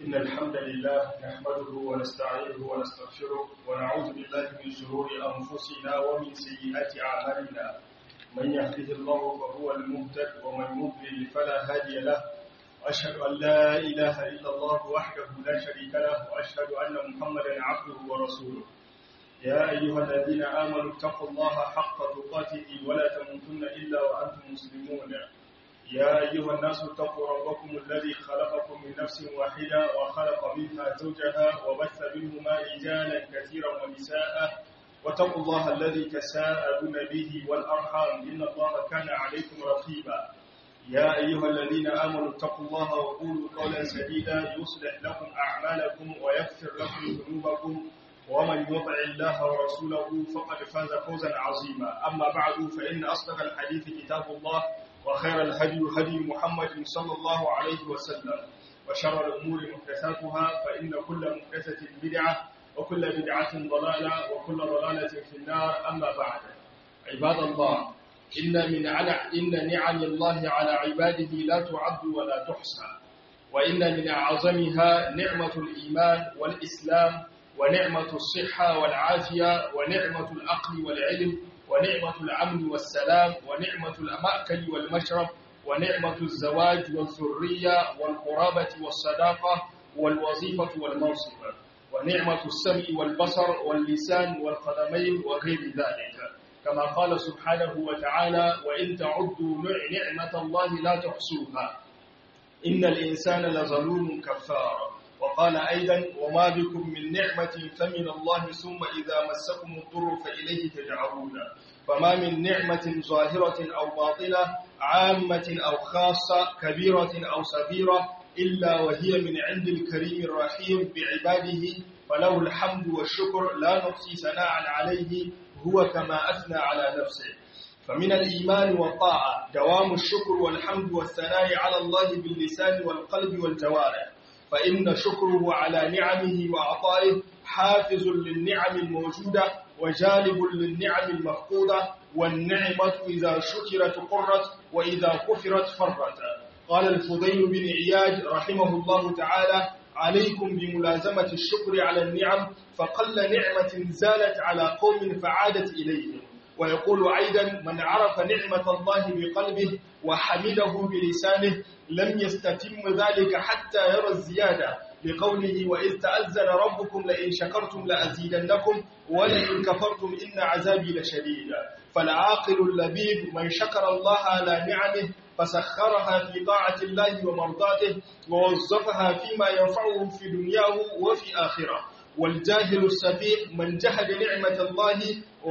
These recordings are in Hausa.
إن الحمد لله نحمده ونستعينه ونستغفره ونعوذ بالله من شرور أنفسنا ومن سيئات أعمالنا من يهده الله فهو المهتد ومن يضلل فلا هادي له وأشهد أن لا إله إلا الله وحده لا شريك له وأشهد أن محمدا عبده ورسوله يا أيها الذين آمنوا اتقوا الله حق تقاته ولا تموتن إلا وأنتم مسلمون يا أيها الناس اتقوا ربكم الذي خلقكم من نفس واحدة وخلق منها زوجها وبث منهما رجالا كثيرا ونساء واتقوا الله الذي تساءلون به والأرحام إن الله كان عليكم رقيبا يا أيها الذين آمنوا اتقوا الله وقولوا قولا سديدا يصلح لكم أعمالكم ويغفر لكم ذنوبكم ومن يطع الله ورسوله فقد فاز فوزا عظيما أما بعد فإن أصدق الحديث كتاب الله وخير الهدي هدي محمد صلى الله عليه وسلم وشر الأمور محدثاتها فإن كل محدثة بدعة وكل بدعة ضلالة وكل ضلالة في النار أما بعد عباد الله إن من على إن نعم الله على عباده لا تعد ولا تحصى وإن من أعظمها نعمة الإيمان والإسلام ونعمة الصحة والعافية ونعمة العقل والعلم ونعمة الأمن والسلام ونعمة المأكل والمشرب ونعمة الزواج والذرية والقرابة والصداقة والوظيفة والمنصب ونعمة السمع والبصر واللسان والقدمين وغير ذلك كما قال سبحانه وتعالى وإن تعدوا نعمة الله لا تحصوها إن الإنسان لظلوم كفار وقال أيضا وما بكم من نعمة فمن الله ثم إذا مسكم الضر فإليه تجعرون فما من نعمة ظاهرة أو باطلة عامة أو خاصة كبيرة أو صغيرة إلا وهي من عند الكريم الرحيم بعباده فله الحمد والشكر لا نحصي ثناء عليه هو كما أثنى على نفسه فمن الإيمان والطاعة دوام الشكر والحمد والثناء على الله باللسان والقلب والجوارح فإن شكره على نعمه وعطائه حافز للنعم الموجودة وجالب للنعم المفقودة والنعمة إذا شكرت قرت وإذا كفرت فرت قال الفضيل بن عياد رحمه الله تعالى عليكم بملازمة الشكر على النعم فقل نعمة زالت على قوم فعادت إليهم ويقول أيضا من عرف نعمة الله بقلبه وحمده بلسانه لم يستتم ذلك حتى يرى الزيادة لقوله وإذ تأذن ربكم لئن شكرتم لأزيدنكم ولئن كفرتم إن عذابي لشديد فالعاقل اللبيب من شكر الله على نعمه فسخرها في طاعة الله ومرضاته ووظفها فيما ينفعه في دنياه وفي آخرة والجاهل السفيه من جهد نعمة الله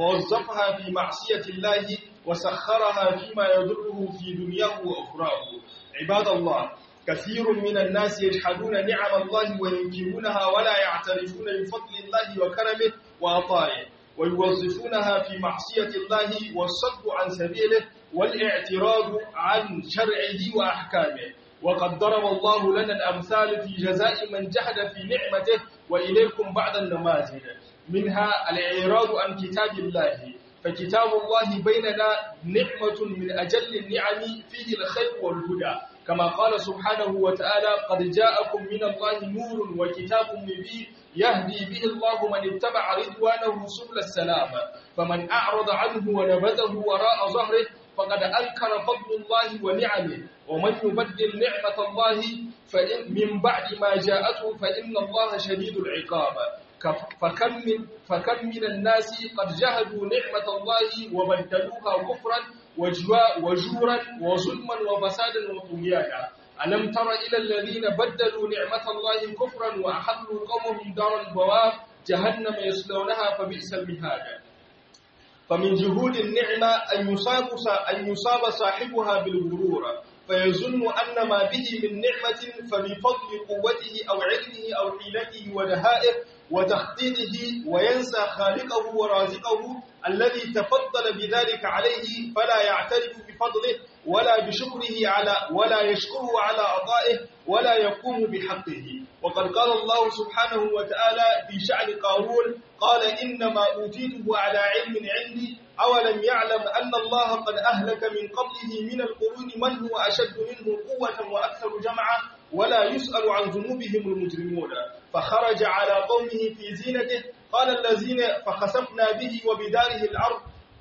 ووظفها في معصية الله وسخرها فيما يضره في دنياه وأخراه عباد الله كثير من الناس يجحدون نعم الله وينكرونها ولا يعترفون بفضل الله وكرمه وعطائه ويوظفونها في معصية الله والصد عن سبيله والاعتراض عن شرعه وأحكامه وقد ضرب الله لنا الأمثال في جزاء من جحد في نعمته وإليكم بعض النماذج منها الإعراض عن كتاب الله فكتاب الله بيننا نعمة من أجل النعم فيه الخير والهدى كما قال سبحانه وتعالى قد جاءكم من الله نور وكتاب مبين يهدي به الله من اتبع رضوانه سبل السلام فمن أعرض عنه ونبذه وراء ظهره فقد أنكر فضل الله ونعمه ومن يبدل نعمة الله فإن من بعد ما جاءته فإن الله شديد العقاب فكم من, فكم من الناس قد جهدوا نعمة الله وبدلوها كفرا وجورا وظلما وفسادا وطغيانا ألم تر إلى الذين بدلوا نعمة الله كفرا وأحلوا قومهم دار البواب جهنم يصلونها فبئس المهاد فمن جهود النعمة أن يصاب أن يصاب صاحبها بالغرور فيظن أن ما به من نعمة فبفضل قوته أو علمه أو حيلته ودهائه وتخطيطه وينسى خالقه ورازقه الذي تفضل بذلك عليه فلا يعترف بفضله ولا بشكره على ولا يشكره على عطائه ولا يقوم بحقه وقد قال الله سبحانه وتعالى في شأن قارون قال إنما أوتيته على علم عندي أولم يعلم أن الله قد أهلك من قبله من القرون من هو أشد منه قوة وأكثر جمعا ولا يسأل عن ذنوبهم المجرمون فخرج على قومه في زينته قال الذين فخسفنا به وبداره الأرض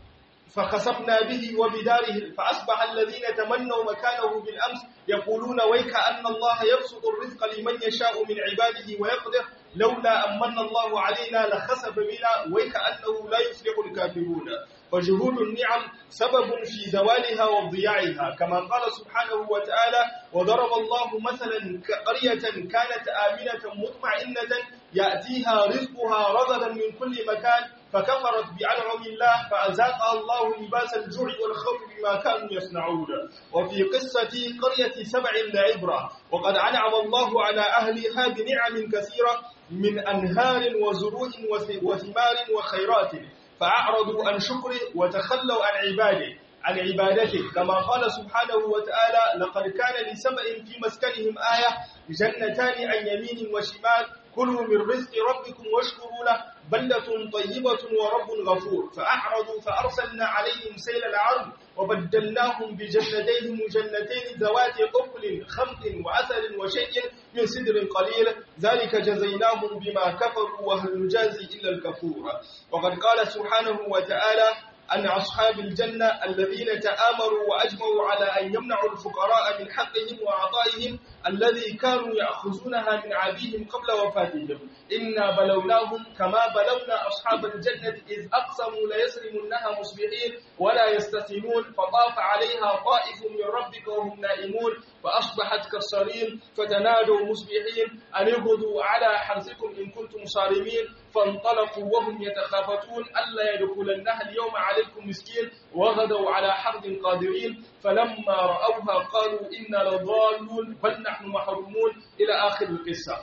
فخسفنا به وبداره فأصبح الذين تمنوا مكانه بالأمس يقولون ويك أن الله يبسط الرزق لمن يشاء من عباده ويقدر لولا أمن الله علينا لخسف بنا ويك أنه لا يفلح الكافرون فجهود النعم سبب في زوالها وضياعها كما قال سبحانه وتعالى وضرب الله مثلا قرية كانت آمنة مطمئنة يأتيها رزقها رغدا من كل مكان فكفرت بأنعم الله فأذاقها الله لباس الجوع والخوف بما كانوا يصنعون وفي قصة قرية سبع لعبرة وقد أنعم الله على أهلها بنعم كثيرة من أنهار وزروع وثمار وخيرات فأعرضوا عن شكره وتخلوا عن عباده عن عبادته كما قال سبحانه وتعالى لقد كان لسبأ في مسكنهم آية جنتان عن يمين وشمال كلوا من رزق ربكم واشكروا له بلدة طيبة ورب غفور فأعرضوا فأرسلنا عليهم سيل العرض وبدلناهم بجنتين جنتين ذوات قفل خمط وعسل وشيء من سدر قليل ذلك جزيناهم بما كفروا وهل نجازي إلا الكفور وقد قال سبحانه وتعالى أن أصحاب الجنة الذين تآمروا وأجمعوا على أن يمنعوا الفقراء من حقهم وعطائهم الذي كانوا يأخذونها من عبيهم قبل وفاتهم إنا بلوناهم كما بلونا أصحاب الجنة إذ أقسموا ليسرمنها مصبحين ولا يستثنون فطاف عليها طائف من ربك وهم نائمون فأصبحت كالصريم فتنادوا مصبحين أن اغدوا على حرثكم إن كنتم صارمين فانطلقوا وهم يتخافتون ألا يدخلنها اليوم عليكم مسكين وغدوا على حرد قادرين فلما رأوها قالوا إنا لضالون بل نحن محرومون إلى آخر القصة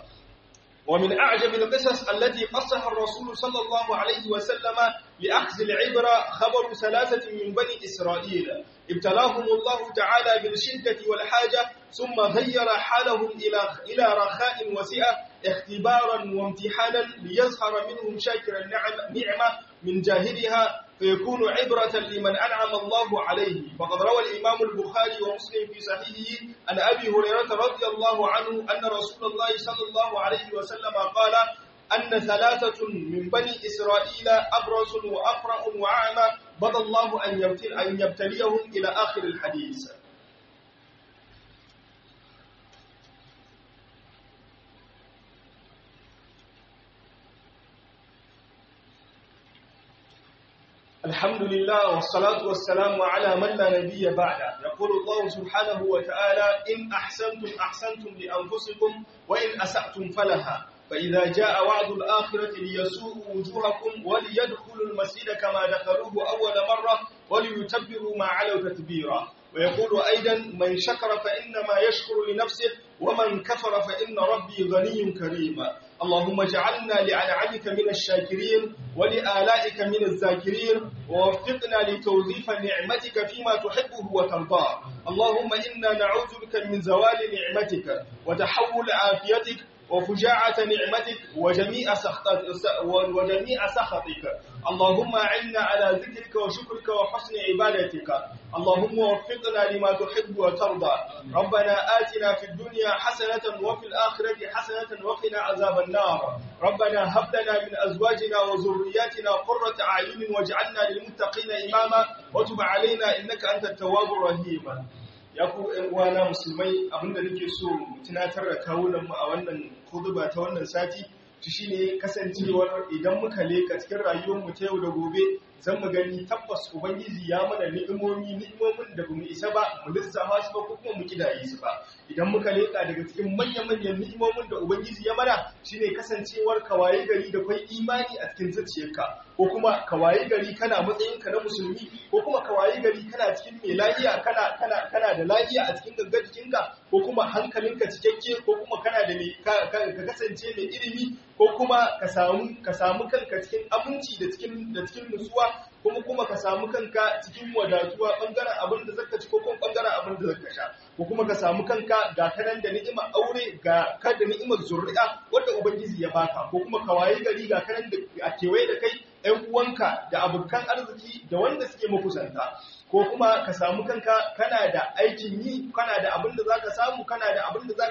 ومن أعجب القصص التي قصها الرسول صلى الله عليه وسلم لأخذ العبرة خبر ثلاثة من بني إسرائيل ابتلاهم الله تعالى بالشدة والحاجة ثم غير حالهم إلى إلى رخاء وسعة اختبارا وامتحانا ليظهر منهم شاكر النعمة من جاهلها فيكون عبرة لمن أنعم الله عليه فقد روى الإمام البخاري ومسلم في صحيحه عن أبي هريرة رضي الله عنه أن رسول الله صلى الله عليه وسلم قال أن ثلاثة من بني إسرائيل أبرص وأقرأ وأعمى بضى الله أن يبتليهم إلى آخر الحديث الحمد لله والصلاة والسلام على من لا نبي بعده يقول الله سبحانه وتعالى إن أحسنتم أحسنتم لأنفسكم وإن أسأتم فلها فإذا جاء وعد الآخرة ليسوءوا وجوهكم وليدخلوا المسجد كما دخلوه أول مرة وليتبروا ما علوا تتبيرا ويقول أيضا من شكر فإنما يشكر لنفسه ومن كفر فإن ربي غني كريم اللهم اجعلنا لأنعمك من الشاكرين ولآلائك من الذاكرين ووفقنا لتوظيف نعمتك فيما تحبه وترضاه اللهم إنا نعوذ بك من زوال نعمتك وتحول عافيتك وفجاعة نعمتك وجميع سخطك وجميع سخطك اللهم أعنا على ذكرك وشكرك وحسن عبادتك اللهم وفقنا لما تحب وترضى ربنا آتنا في الدنيا حسنة وفي الآخرة حسنة وقنا عذاب النار ربنا هب لنا من أزواجنا وذرياتنا قرة أعين واجعلنا للمتقين إماما وتب علينا إنك أنت التواب الرحيم ya ku uwana musulmai abinda nake so mu tunatar da kawunan mu a wannan khutba ta wannan sati shi shine kasancewar idan muka leka cikin rayuwar mu ta yau da gobe zan mu gani tabbas ubangiji ya mana ni'imomi ni'imomin da bamu isa ba mu lissafa su ba ko kuma mu kidaye su ba idan muka leka daga cikin manya-manyan ni'imomin da ubangiji ya mana shine kasancewar kawaye gari da kwai imani a cikin zuciyarka ko kuma kawaye gari kana matsayinka na musulmi ko kuma kawaye gari kana cikin mai lafiya kana kana kana da lafiya a cikin gangar jikinka ko kuma hankalinka cikakke ko kuma kana da ka kasance mai ilimi ko kuma ka samu ka samu kanka cikin aminci da cikin da cikin nutsuwa kuma kuma ka samu kanka cikin wadatuwa bangaren abin da zaka ci ko kuma bangaren abin da zaka sha ko kuma ka samu kanka ga kanan da ni'imar aure ga ka da ni'imar zuri'a wanda ubangiji ya baka ko kuma ka waye gari ga kanan da a kewaye da kai ɗan uwanka da abokan arziki da wanda suke makusanta ko kuma ka samu kanka kana da aikin yi kana da abin da zaka samu kana da abin da zaka iya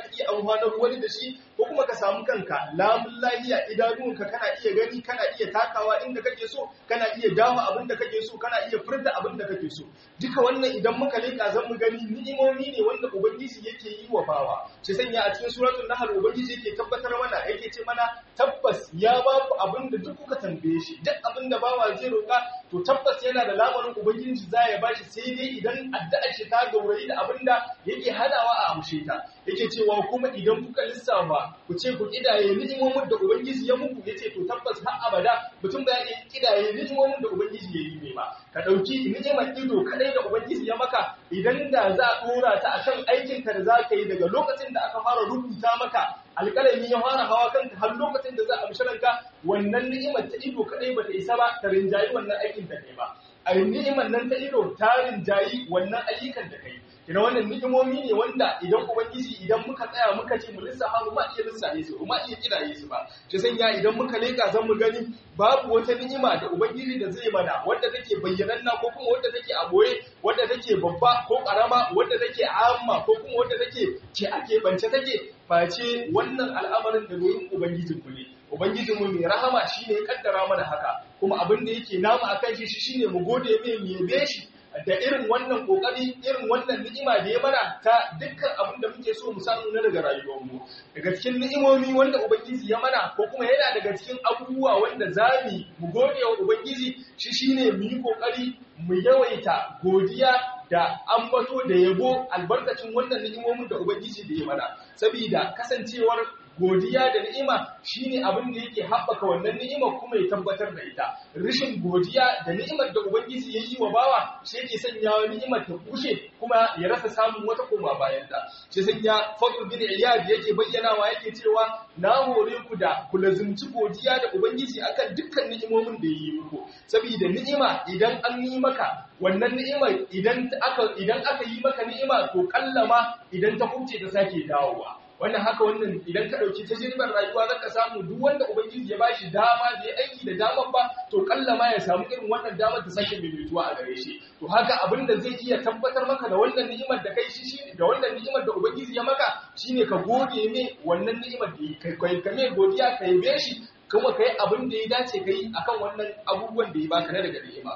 amfanar wani da shi ko kuma ka samu kanka lamun lahiya idanunka kana iya gani kana iya takawa inda kake so kana iya dawo abin da kake so kana iya furta abin da kake so duka wannan idan muka leka zan mu gani ni'imomi ne wanda ubangiji yake yi wa bawa shi sanya a cikin suratul nahl ubangiji yake tabbatar mana yake ce mana tabbas ya ba ku abin da duk kuka tambaye shi duk abin da bawa zai roka to tabbas yana da lamarin ubangiji za ya bashi sai dai idan addu'ar shi ta gaurayi da abin da yake hadawa a amshe ta yake cewa kuma idan kuka lissafa ku ce ku kidaye ni'imomin da ubangiji ya muku yace to tabbas har abada mutum ba ya kidaye ni'imomin da ubangiji ya yi ne ba ka dauki ni'imar ido kadai da ubangiji ya maka idan da za a dora ta akan aikin ka da za ka yi daga lokacin da aka fara rubuta maka alƙalami ya fara hawa kanka har lokacin da za a mishi ranka wannan ni'imar ta ido kadai ba ta isa ba ta rinjayi wannan aikin da kai ba a ni'imar nan ta ido ta rinjayi wannan ayyukan da kai kina wannan ni'imomi ne wanda idan ubangiji idan muka tsaya muka ce mu lissafa mu ma iya lissafe su ma iya kidaye su ba shi sanya idan muka leka zan mu gani babu wata ni'ima da ubangiji da zai mana wanda take bayyananna ko kuma wanda take a boye wanda take babba ko karama wanda take amma ko kuma wanda take ce ake bance take face wannan al'amarin da gurin ubangijin ku ne ubangijin mu mai rahama shine ya kaddara mana haka kuma abin da yake namu akan shi shine mu gode mai mu yabe shi da irin wannan kokari irin wannan ni'ima da ya mana ta dukkan abin da muke so mu samu na daga rayuwarmu daga cikin ni'imomi wanda ubangiji ya mana ko kuma yana daga cikin abubuwa wanda zamu mu gode wa ubangiji shi shine mu yi kokari mu yawaita godiya da ambato da yabo albarkacin wannan ni'imomin da ubangiji da ya mana saboda kasancewar godiya da ni'ima shine abin da yake haɓaka wannan ni'imar kuma ya tabbatar da ita rishin godiya da ni'imar da ubangiji ya yi wa bawa shi yake sanya ni'imar ta kushe kuma ya rasa samun wata koma bayan ta shi sanya fadl bin iyad yake bayyanawa yake cewa na hore ku da ku lazumci godiya da ubangiji akan dukkan ni'imomin da ya yi muku saboda ni'ima idan an yi maka wannan ni'imar idan aka idan aka yi maka ni'ima to kallama idan ta kubce ta sake dawowa wannan haka wannan idan ka dauki tajribar rayuwa zaka samu duk wanda ubangiji ya bashi dama da ya aiki da daman ba to kalla ma ya samu irin wannan damar ta sake maimaituwa a gare shi to haka abin da zai iya tabbatar maka da wannan ni'imar da kai shi shine da wannan ni'imar da ubangiji ya maka shine ka gode ne wannan ni'imar da kai kai kame godiya ka yabe shi kuma kai abin da ya dace kai akan wannan abubuwan da ya baka na daga ni'ima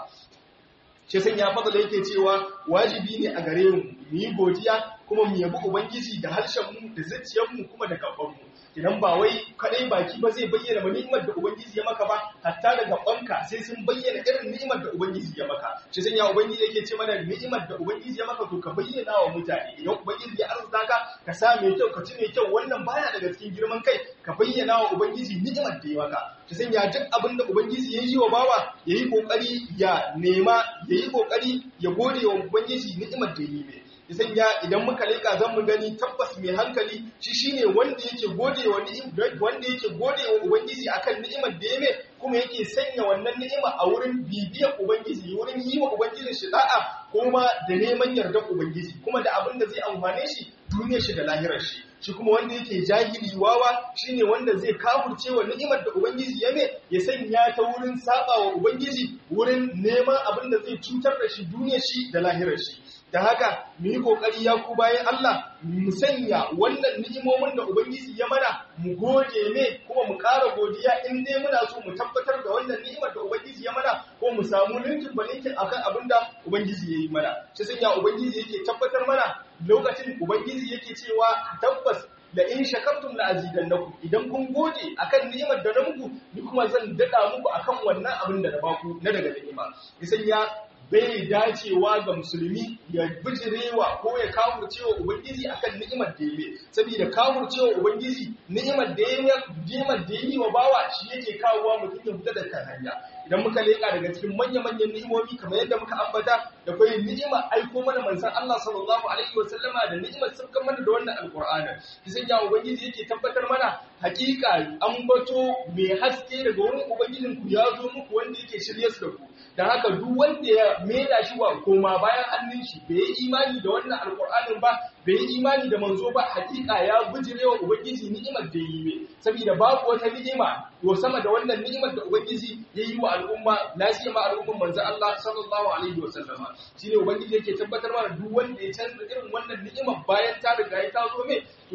shi san ya fadala yake cewa wajibi ne a gare mu mu yi godiya kuma mu yabi ubangiji da harshen mu da zuciyar mu kuma da gaban mu idan ba wai kadai baki ba zai bayyana ba ni'imar da ubangiji ya maka ba hatta da gabanka sai sun bayyana irin ni'imar da ubangiji ya maka shi san ya ubangiji yake ce mana ni'imar da ubangiji ya maka to ka bayyana wa mutane idan ubangiji ya arzuta ka ka sa mai kyau ka ci mai kyau wannan baya daga cikin girman kai ka bayyana wa ubangiji ni'imar da ya maka shi san ya duk abin da ubangiji ya yi wa bawa ya yi kokari ya nema ya yi kokari ya gode wa ubangiji ni'imar da ya yi mai isan ya idan muka leka zan mu gani tabbas mai hankali shi shine wanda yake gode wa wanda yake gode wa ubangiji akan ni'imar da ya mai kuma yake sanya wannan ni'ima a wurin bibiyar ubangiji wurin yi wa ubangijin shi da'a kuma da neman yardar ubangiji kuma da abin da zai amfane shi duniyar shi da lahirar shi shi kuma wanda yake jahili wawa shine wanda zai kafurce wa ni'imar da ubangiji ya mai ya sanya ta wurin saba wa ubangiji wurin neman abin da zai cutar da shi duniyar shi da lahirar shi da haka mu yi kokari ya ku bayan Allah mu sanya wannan ni'imomin da ubangiji ya mana mu gode ne kuma mu ƙara godiya in dai muna so mu tabbatar da wannan ni'imar da ubangiji ya mana ko mu samu linkin balinkin akan abin da ubangiji ya yi mana shi sanya ubangiji yake tabbatar mana lokacin ubangiji yake cewa tabbas da in shakartum la azidannakum idan kun gode akan ni'imar da na muku ni kuma zan dada muku akan wannan abin da na baku na daga ni'ima isan ya bai dacewa ga musulmi ya bijirewa ko ya kafurcewa ubangiji akan ni'imar da yayi saboda kafurcewa ubangiji ni'imar da yayi ni'imar da yayi wa bawa shi yake kawowa mutum ya fita da kan hanya idan muka leka daga cikin manya-manyan ni'imomi kamar yadda muka ambata da kai ni'ima aiko mana manzon Allah sallallahu alaihi wasallama da ni'imar sabkan mana da wannan alqur'ani kisan ya ubangiji yake tabbatar mana hakika ambato mai haske daga wurin ubangijin ku ya zo muku wanda yake shirye su da ku dan haka duk wanda ya maida shi wa koma bayan hannun shi bai yi imani da wannan alqur'anin ba bai yi imani da manzo ba hakika ya bijirewa ubangiji ni'imar da yi mai saboda babu wata ni'ima to sama da wannan ni'imar da ubangiji ya yi wa al'umma lafiya ma al'umman manzo Allah sallallahu alaihi wa sallama shine ubangiji yake tabbatar mana duk wanda ya canza irin wannan ni'imar bayan ta riga ya tazo mai to ya tabbata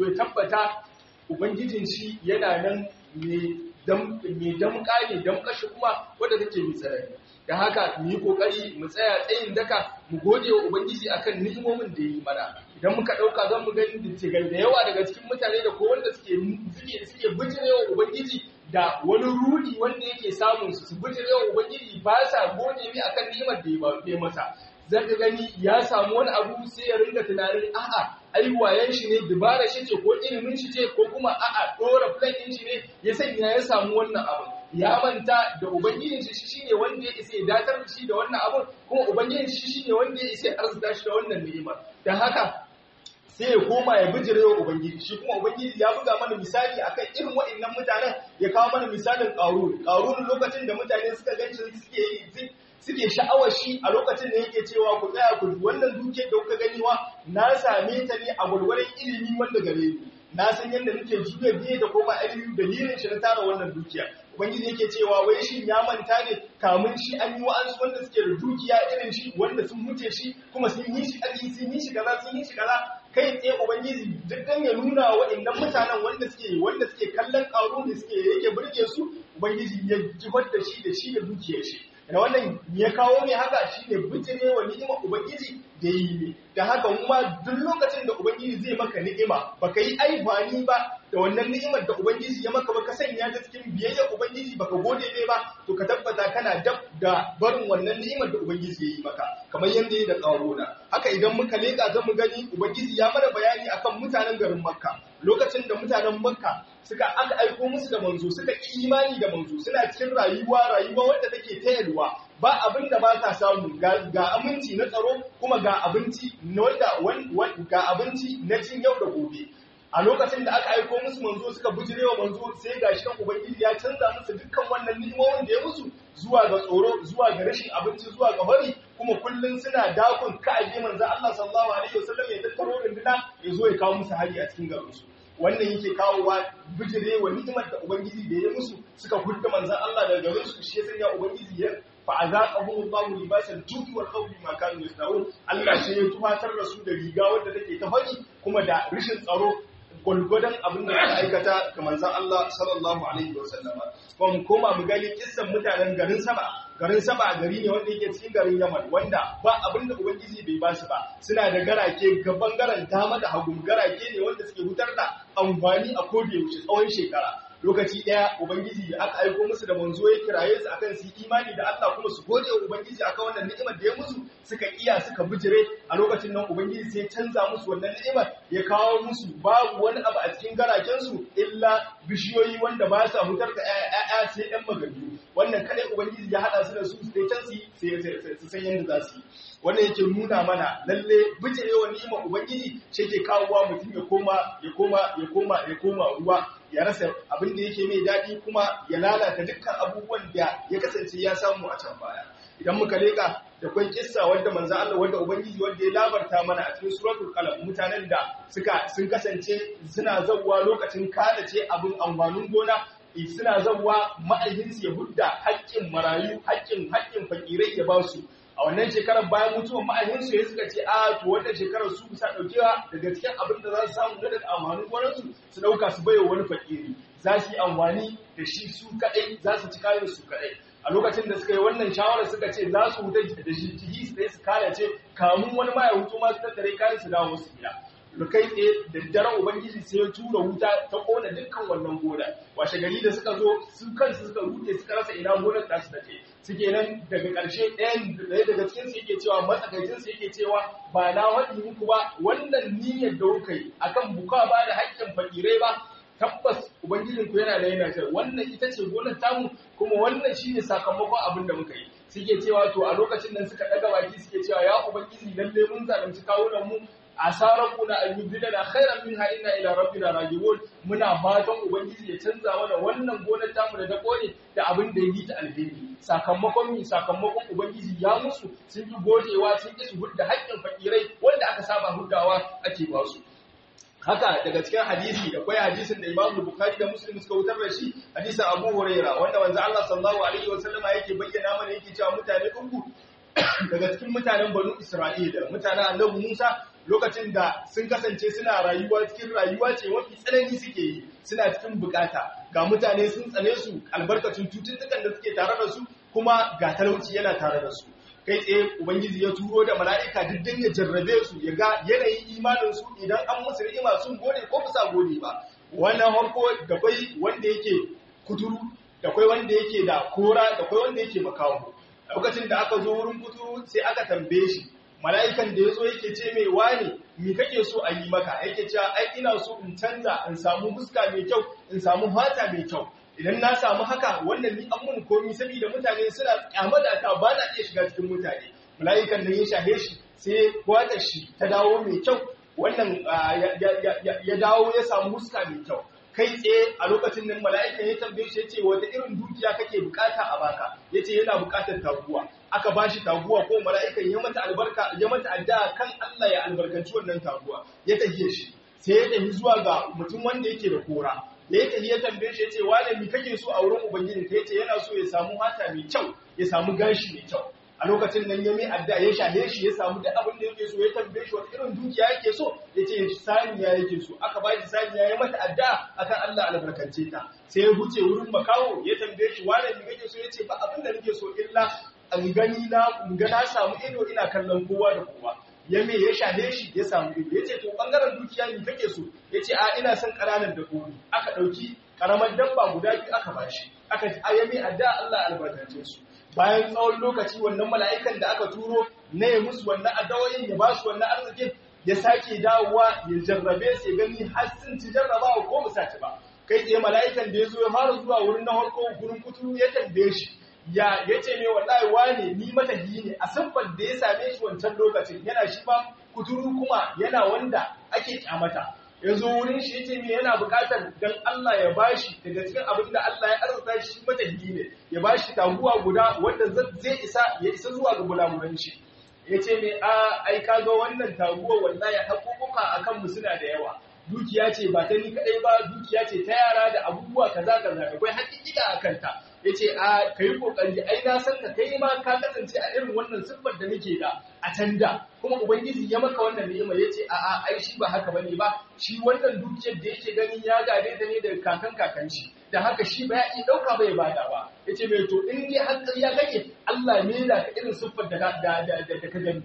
tabbata ubangijin shi yana nan mai damƙa ne damƙashi kuma wadda take mai tsanani da haka mu yi kokari mu tsaya tsayin daka mu gode wa ubangiji akan ni'imomin da yi mana idan muka dauka zan mu gani da da yawa daga cikin mutane da ko wanda suke suke suke bijirewa ubangiji da wani rudi wanda yake samun su su bijirewa ubangiji ba sa gode mi akan ni'imar da ya ba masa zaka gani ya samu wani abu sai ya ringa tunanin a'a ai wayan shi ne dubara shi ce ko ilimin shi ce ko kuma a'a dora plan din shi ne ya sanya ya samu wannan abu ya manta da ubangijin shi shine wanda ya isa ya datar da shi da wannan abu kuma ubangijin shi shine wanda ya isa ya arzuta shi da wannan ni'imar dan haka sai ya koma ya bijire wa ubangiji shi kuma ubangiji ya buga mana misali akan irin waɗannan mutanen ya kawo mana misalin ƙarun ƙarun lokacin da mutane suka ganci suke yi suke sha'awar shi a lokacin da yake cewa ku tsaya ku wannan duke da kuka gani wa na same ta ne a gwargwaron ilimi wanda gare ni na san yadda nake juya biye da koma ilimi dalilin shi na tara wannan dukiya ubangiji yake cewa wai shin ya manta ne kamun shi an yi wa'ansu wanda suke da dukiya irin shi wanda sun muce shi kuma sun yi shi ƙarfi sun yi shi kaza sun yi shi kaza kai tsaye ubangiji dukkan ya nuna wa waɗannan mutanen wanda suke wanda suke kallon ƙaro da suke yake burge su ubangiji ya jifar da shi da shi da dukiyar shi da wannan ya kawo ne haka shine bijire wa ni'imar ubangiji da yi ne da haka kuma duk lokacin da ubangiji zai maka ni'ima baka yi aifani ba da wannan ni'imar da ubangiji ya maka ba ka sanya ta cikin biyayya ubangiji baka gode ne ba to ka tabbata kana dab da barin wannan ni'imar da ubangiji ya yi maka kamar yadda ya da ƙaruna haka idan muka leƙa zan mu gani ubangiji ya mana bayani akan mutanen garin makka lokacin da mutanen makka suka aka aiko musu da manzo suka imani da manzo suna cikin rayuwa rayuwa wanda take ta yalwa ba abin da ba ta samu ga aminci na tsaro kuma ga abinci wanda ga abinci na cin yau da gobe a lokacin da aka aiko musu manzo suka bijirewa manzo sai ga shi kan ubangiji ya canza musu dukkan wannan ni'imomin da ya musu zuwa ga tsoro zuwa ga rashin abinci zuwa ga bari kuma kullun suna dakon ka'aje manzo Allah sallallahu alaihi wasallam ya tattaro runduna ya zo ya kawo musu hari a cikin garin su wannan yake kawowa bijirewa ni'imar da ubangiji da ya musu suka hudda manzo Allah daga garin su shi ya sanya ubangiji ya fa'azaqahum Allahu libasal ju'i wal khawfi ma kanu yasnaun Allah sai ya tufatar da su da riga wanda take ta fari kuma da rishin tsaro gwargwadon abin da suka aikata ga manzan Allah sallallahu alaihi wa sallama kuma mu koma mu gani kissan mutanen garin Saba garin Saba gari ne wanda yake cikin garin Yaman wanda ba abin da ubangiji bai ba su ba suna da garake ga bangaren dama da hagu garake ne wanda suke hutar da amfani a koda yaushe tsawon shekara lokaci ɗaya ubangiji da aka aiko musu da manzo ya kiraye su akan su imani da Allah kuma su gode wa ubangiji akan wannan ni'imar da ya musu suka iya suka bijire a lokacin nan ubangiji sai canza musu wannan ni'imar ya kawo musu babu wani abu a cikin garaken su illa bishiyoyi wanda ba sa hutar da ƴaƴa sai ɗan magani wannan kadai ubangiji ya hada su da su sai can su sai su san yadda za su yi wannan yake nuna mana lalle bijirewa ni'imar ubangiji shi ke kawowa mutum ya koma ya koma ya koma ya koma ruwa ya rasa abin da yake mai daɗi kuma ya lalata dukkan abubuwan da ya kasance ya samu a can baya idan muka leka da kwan kissa wanda manzo Allah wanda ubangiji wanda ya labarta mana a cikin suratul qalam mutanen da suka sun kasance suna zawwa lokacin kada ce abin amfanin gona suna zawwa ma'aikinsu ya hudda haƙƙin marayu haƙƙin haƙƙin fakirai ya ba su a wannan shekarar bayan mutuwar ma'aikinsu ya suka ce a to wannan shekarar su bisa ɗaukewa daga cikin abin da za su samu na daga amfanin gonarsu su ɗauka su baiwa wani fakiri za su yi amfani da shi su kaɗai za su ci kayan su kaɗai a lokacin da suka yi wannan shawarar suka ce za su huta da shi jihi su su kare ce kamun wani ma ya hutu ma su tattare kayan su dawo su gida da kai tsaye da daren ubangiji sai ya tura wuta ta kona dukkan wannan gona washe gari da suka zo su kansu suka rute suka rasa ina gonar ta su take suke nan daga ƙarshe ɗayan ɗaya daga cikin su yake cewa matsakaicin su yake cewa ba na waɗi muku ba wannan niyyar da kuka yi akan buka ba da haƙƙin fakirai ba tabbas ubangijin ku yana da yana cewa wannan ita ce gonar tamu kuma wannan shine sakamakon abin da muka yi suke cewa to a lokacin nan suka ɗaga baki suke cewa ya ubangiji lalle mun zalunci kawunan mu asarar kuna an yi bidana khairan minha inna ila rabbina rajiun muna fatan ubangiji ya canza mana wannan gonar tamu da ta kone da abin da yi ta alheri sakamakon mi sakamakon ubangiji ya musu sun yi gojewa sun ki su hudda haƙƙin fakirai wanda aka saba huddawa ake ba su haka daga cikin hadisi da kwai hadisin da Imam Bukhari da Muslim suka wutar da shi hadisin Abu Huraira wanda manzo Allah sallallahu alaihi wasallama yake bayyana mana yake cewa mutane uku daga cikin mutanen banu Isra'ila mutanen annabi Musa lokacin da sun kasance suna rayuwa cikin rayuwa ce mafi tsanani suke yi suna cikin bukata ga mutane sun tsane su albarkacin cututtukan da suke tare da su kuma ga talauci yana tare da su kai tsaye ubangiji ya turo da mala'ika diddin ya jarrabe su ya ga yanayin imanin su idan an musu ni'ima sun gode ko bisa gode ba wannan harko da kwai wanda yake kuturu da kwai wanda yake da kora da kwai wanda yake makawo lokacin da aka zo wurin kuturu sai aka tambaye shi mala'ikan da ya zo yake ce mai wane mi kake so a yi maka yake cewa ai ina so in canza in samu fuska mai kyau in samu fata mai kyau idan na samu haka wannan ni an mun komi saboda mutane suna kyamata ta ba na iya shiga cikin mutane mala'ikan nan ya shahe shi sai kwata shi ta dawo mai kyau wannan ya dawo ya samu fuska mai kyau kai tsaye a lokacin nan mala'ikan ya tambaye shi ya ce wata irin dukiya kake bukata a baka ya ce yana bukatar taguwa aka ba shi taguwa ko mala'ikan ya mata albarka ya mata addu'a kan Allah ya albarkanci wannan taguwa ya tafiye shi sai ya tafi zuwa ga mutum wanda yake da kora da ya tafi ya tambaye shi ya ce wane mi kake so a wurin ubangiji ka yace yana so ya samu mata mai kyau ya samu gashi mai kyau a lokacin nan ya mai addu'a ya shahe shi ya samu duk abin da yake so ya tambaye shi wata irin dukiya yake so ya ce saniya yake so aka ba shi saniya ya mata addu'a akan Allah albarkance ta sai ya huce wurin makawo ya tambaye shi wane mi kake so ya ce ba abin da nake so illa an gani na ga na samu ido ina kallon kowa da kowa ya me ya shahe shi ya samu ido ya ce to bangaren dukiya ne kake so ya ce a ina son ƙananan dabbobi aka ɗauki ƙaramar dabba guda biyu aka bashi aka ya me adda Allah albarkace su bayan tsawon lokaci wannan mala'ikan da aka turo na ya musu wannan addawoyin ya ba su wannan arzikin ya sake dawowa ya jarrabe su ya gani har sun ci jarrabawa ko ba ci ba kai tsaye mala'ikan da ya zo ya fara zuwa wurin na farko gurin kuturu ya tambaye shi ya yace ne wallahi wane ni matahi ne a siffar da ya same shi wancan lokacin yana shi ba kuturu kuma yana wanda ake kyamata yazo wurin shi yace me yana buƙatar dan Allah ya bashi daga cikin abin da Allah ya arzuta shi matahi ne ya bashi taguwa guda wanda zai isa ya isa zuwa ga bulamuran shi yace me a ai kaga wannan taguwa wallahi hakukuka akan mu suna da yawa dukiya ce ba ta ni kadai ba dukiya ce ta yara da abubuwa kaza kaza akwai hakika akan ta yace a kai kokari ai na san ka kai ma ka kasance a irin wannan siffar da nake da a can da kuma ubangiji ya maka wannan ni'ima yace a a ai shi ba haka bane ba shi wannan dukiyar da yake gani ya gade ta ne daga kakan kakan shi da haka shi ba ya iya dauka bai bada ba yace mai to in dai har ya kake Allah ne da ka irin siffar da da da ka gani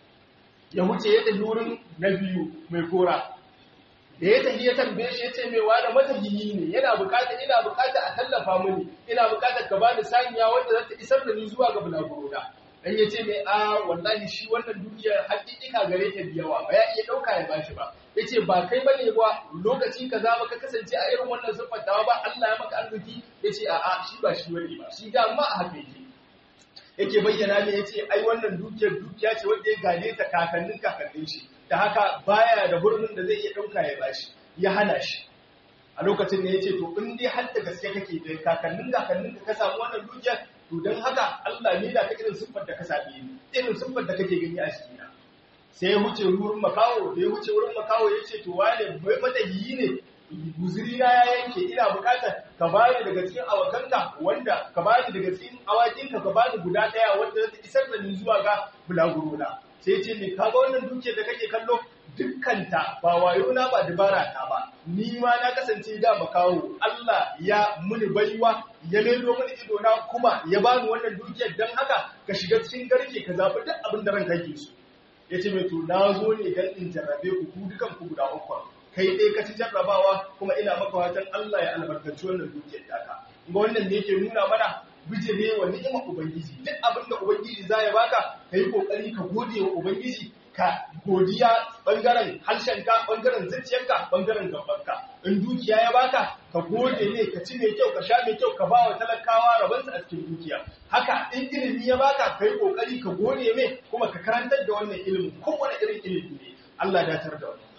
ya wuce ya tafi wurin na biyu mai kora da ya tafi ya tambaye shi ya ce mai wani matahiyi ne yana bukata ina bukata a tallafa mini ina bukata ka bani saniya wanda za ta isar da ni zuwa ga bulagurona dan ya ce mai a wallahi shi wannan dukiyar hakika gare ta da yawa ba ya iya dauka ya bashi ba yace ba kai bane ba lokaci kaza ba ka kasance a irin wannan siffatawa ba Allah ya maka arziki yace a a shi ba shi wani ba shi ga ma a haka yake yake bayyana ne yace ai wannan dukiyar dukiya ce wanda ya gane ta kakannin kakannin shi da haka baya da hurumin da zai iya ɗauka ya bashi ya hana shi a lokacin da ya ce to in dai har da gaske kake da kakannin kakannin ka ka samu wannan dukiyar to don haka Allah ne da ka irin siffar da ka same ni irin siffar da kake gani a cikina sai ya wuce wurin makawo da ya wuce wurin makawo ya ce to wane bai matahiyi ne guzuri na ya yanke ina bukatar ka bani daga cikin awakanka wanda ka bani daga cikin awakinka ka bani guda daya wanda zai isar da ni zuwa ga bulagurona sai ce ne kaga wannan duke da kake kallo dukkanta ba wayo na ba dabara ta ba ni ma na kasance da makawo Allah ya muni baiwa ya lelo mini ido na kuma ya bani wannan dukiyar dan haka ka shiga cikin garke ka zabi duk abin da ranka yake so yace mai to na zo ne dan in jarrabe ku ku dukan ku guda uku kai dai ka ci jarrabawa kuma ina maka watan Allah ya albarkaci wannan dukiyar taka ga wannan ne yake nuna mana bijire wa ni'imar ubangiji duk abin da ubangiji za ya baka kai kokari ka gode wa ubangiji ka godiya bangaren harshenka bangaren zuciyarka bangaren gabanka in dukiya ya baka ka gode ne ka ci mai kyau ka sha mai kyau ka ba wa talakawa rabansa a cikin dukiya haka in ilimi ya baka kai kokari ka gode mai kuma ka karantar da wannan ilimin kowane irin ilimi ne Allah ya datar da wannan